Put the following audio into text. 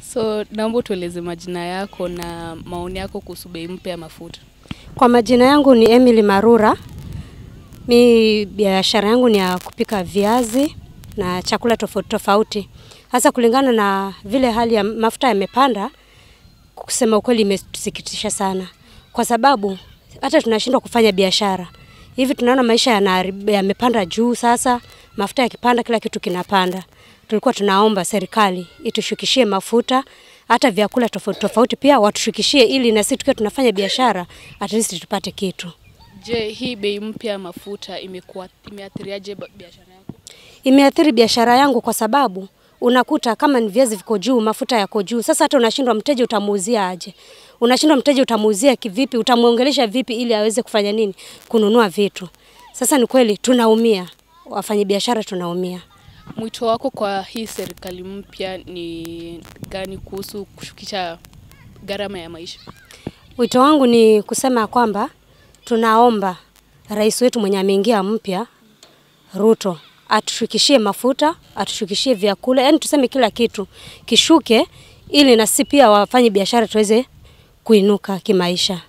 So naomba tueleze majina yako na maoni yako kuhusu bei mpya ya mafuta. Kwa majina yangu ni Emily Marura. Mi biashara yangu ni ya kupika viazi na chakula tofauti tofauti. Hasa kulingana na vile hali ya mafuta yamepanda, kusema ukweli imetusikitisha sana, kwa sababu hata tunashindwa kufanya biashara hivi. Tunaona maisha yanaharibi- yamepanda juu. Sasa mafuta yakipanda, kila kitu kinapanda. Tulikuwa tunaomba serikali itushukishie mafuta, hata vyakula tofauti tofauti pia watushukishie, ili na sisi tukiwa tunafanya biashara at least tupate kitu. Je, hii bei mpya ya mafuta imekuwa imeathiriaje ba- biashara yako? Imeathiri biashara yangu kwa sababu unakuta kama ni viazi viko juu, mafuta yako juu. Sasa hata unashindwa mteja utamuuzia aje? Unashindwa mteja utamuuzia kivipi? Utamuongelesha vipi ili aweze kufanya nini? Kununua vitu. Sasa ni kweli tunaumia, wafanyabiashara tunaumia. Mwito wako kwa hii serikali mpya ni gani kuhusu kushukisha gharama ya maisha? Wito wangu ni kusema kwamba tunaomba rais wetu mwenye ameingia mpya Ruto atushukishie mafuta, atushukishie vyakula, yani tuseme kila kitu kishuke, ili na sisi pia wafanye biashara tuweze kuinuka kimaisha.